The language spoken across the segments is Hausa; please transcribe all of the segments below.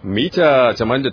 Mita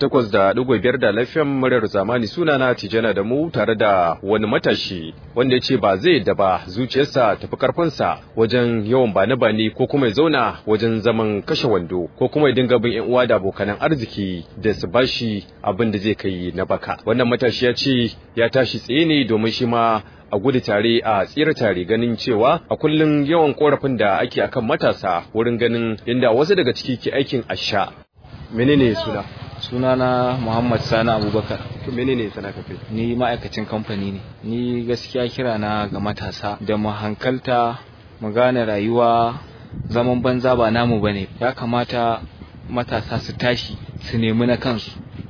88.5 da lafiyan muryar zamani sunana Tijana da mu tare da wani matashi wanda ya ce ba zai da ba zuciyarsa tafi karfinsa wajen yawan bane-bane ko kuma ya zauna wajen zaman kashe wando ko kuma ya dinga bin yan uwa da abokanan arziki da su bashi abin da zai kai na baka. Wannan matashi ya ce ya tashi tsaye ne domin shi ma a gudu tare a tsira tare ganin cewa a kullum yawan korafin da ake akan matasa wurin ganin yadda wasu daga ciki ke aikin asha menene suna sunana Muhammad Sani Abubakar to menene sana kafe ni ma'aikacin kamfani ne ni gaskiya kira na ga matasa da mu hankalta mu gane rayuwa zaman banza ba namu bane ya kamata matasa su tashi su nemi na kansu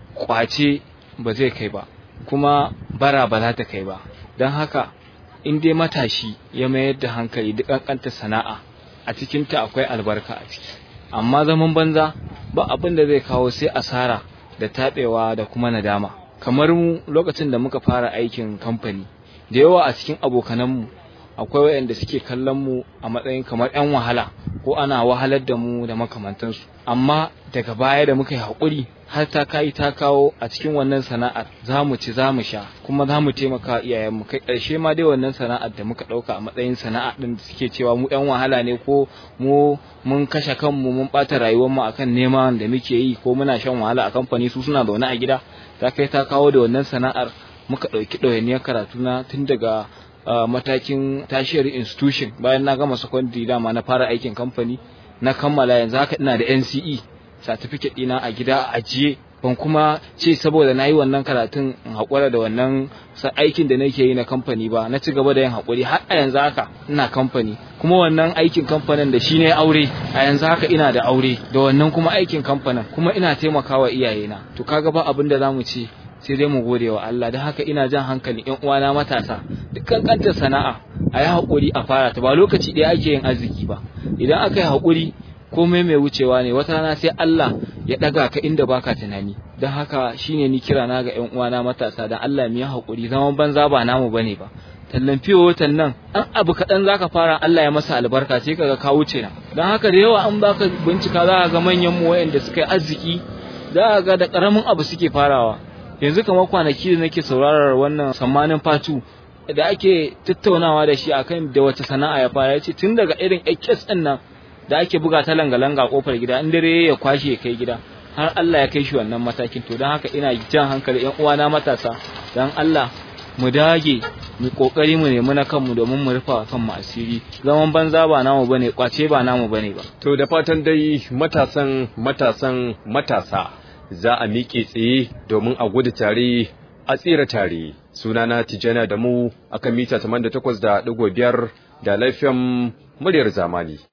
kwace ba zai kai ba kuma bara ba za ta kai ba don haka in dai matashi ya mayar da hankali duk kankanta sana'a a cikinta akwai albarka a ciki amma zaman banza ba abin da zai kawo sai asara da taɓewa da kuma nadama kamar mu lokacin da muka fara aikin kamfani da yawa a cikin abokananmu akwai waɗanda suke kallon mu a matsayin kamar 'yan wahala ko ana wahalar da mu da makamantansu amma daga baya da muka yi haƙuri har ta kai ta kawo a cikin wannan sana'ar za mu ci za mu sha kuma za mu taimaka iyayenmu kai ƙarshe ma dai wannan sana'ar da muka ɗauka a matsayin sana'a ɗin da suke cewa mu 'yan wahala ne ko mu mun kashe kanmu mun ɓata rayuwarmu akan neman da muke yi ko muna shan wahala a kamfani su suna zaune a gida ta kai ta kawo da wannan sana'ar muka ɗauki ɗawainiyar karatuna tun daga Uh, matakin tashiyar institution bayan na gama secondary dama na fara aikin kamfani na kammala yanzu haka ina da NCE certificate ɗina a gida a ajiye ban kuma ce saboda na yi wannan karatun in haƙura da wannan aikin da nake yi na kamfani ba na ci gaba da yin haƙuri har a yanzu haka ina kamfani kuma wannan aikin kamfanin da shi ne aure a yanzu haka ina da aure da wannan kuma aikin kamfanin kuma ina taimakawa iyayena to kaga ba abin da zamu ce sai dai mu gode wa Allah don haka ina jan hankali ƴan uwana matasa dukkan kanta sana'a a yi haƙuri a fara ta ba lokaci ɗaya ake yin arziki ba idan aka yi haƙuri komai mai wucewa ne wata rana sai Allah ya ɗaga ka inda baka tunani don haka shine ni kira na ga ƴan uwana matasa don Allah mu yi haƙuri zaman banza ba namu bane ba tallan fiye watan nan an abu kaɗan zaka fara Allah ya masa albarka sai kaga ka wuce na don haka da yawa an baka bincika za ka ga manyan mu waɗanda suka yi arziki za ka ga da ƙaramin abu suke farawa yanzu kamar kwanaki da nake saurarar wannan sammanin fatu da ake tattaunawa da shi akan da wace sana'a ya fara yace tun daga irin HS din nan da ake buga ta langa-langa kofar gida in dare ya kwashe ya kai gida har Allah ya kai shi wannan matakin to don haka ina jan hankali yan uwana matasa dan Allah mu dage mu kokari mu nemi na kanmu domin mu rufa kanmu asiri zaman banza ba namu bane kwace ba namu bane ba to da fatan dai matasan matasan matasa za a miƙe tsaye domin a gudu tare a tsira tare sunana tijjana da mu akan mita 88.5 da lafiyan muryar zamani